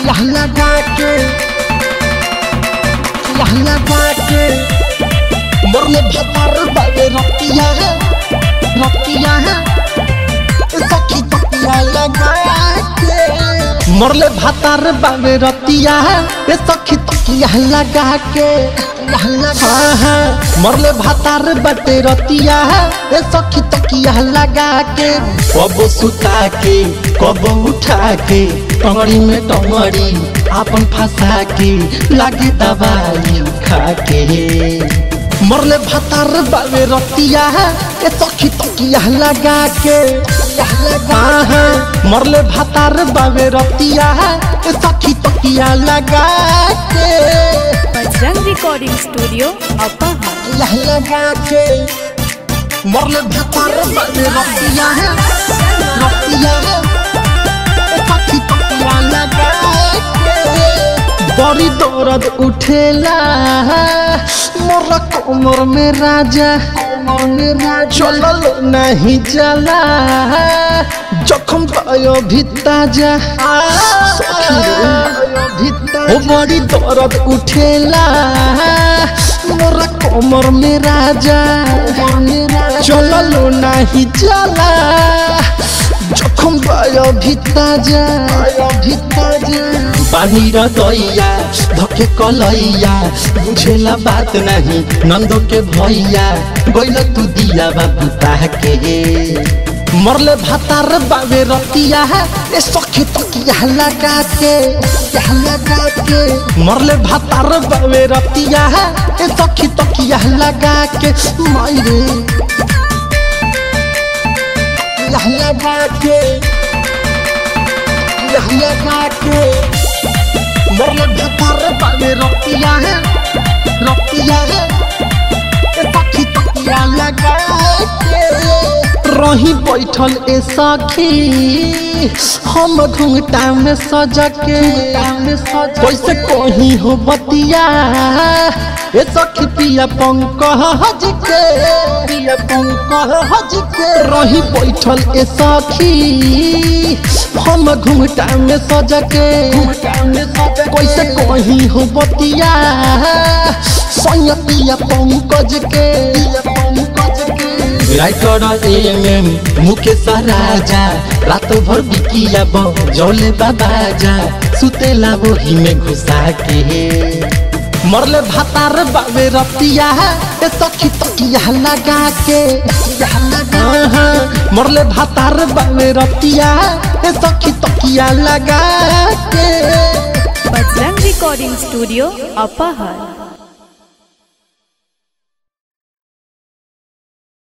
यहाँ लगा के यहाँ लगा के मरले भतार बाबे रतिया है रतिया है ए सखी तकिया लगा के मरले भतार बाबे रतिया है ए सखी तकिया लगा के हाँ हाँ मरले भातार बटे रतिया है ए सखी तकिया लगा के कब सुता के कब उठा के टंगड़ी में टंगड़ी आपन फंसा के लागे दवाई खा के मरले भातार बाबे रतिया है ए सखी तकिया लगा के हाँ हाँ मरले भातार बाबे रतिया है ए सखी तकिया लगा के बजरंग रिकॉर्डिंग स्टूडियो अपाहा यह लगा के मरले भतार बाबे रतिया है रतिया है ए सखी तकिया लगा के बड़ी दर्द उठेला मोर कोमर में राजा कोमर में राजा चलल नहीं चला जखम पायो भी ताजा सखी रे ओ बड़ी दर्द उठेला मोर कोमर में राजा चलल नहीं चला जखम पायो भी ताजा भी ताजा पानी र दैया धके कलैया बुझेला बात नहीं नंदो के भैया गइल तू दिया बाबू के मरले भातार बाबे रतिया है ए सखी तकिया लगा के यहाँ लगा के मरले भातार बाबे रतिया है ए सखी तकिया लगा के मायरे यहाँ लगा के यहाँ लगा के मरले भतार बाबे रतिया है रतिया है ए सखी तकिया लगा के रही बैठल ए सखी हम घुंघटा में सजा के कैसे कहीं हो बतिया ए सखी पिया पंकज के पिया पंकज के रही बैठल ए सखी हम घुंघटा में सजा के कैसे कहीं हो बतिया सैया पंकज के राइटर एम मुकेश राजा रात भर बिकिया जौले बाबाजा सुतेला वही में घुसा के मरले भातार बाबे रतिया ए सखी तकिया लगा के हाँ, हाँ, मरले भातार बाबे रतिया ए सखी तकिया लगा के बजरंग रिकॉर्डिंग स्टूडियो अपाहर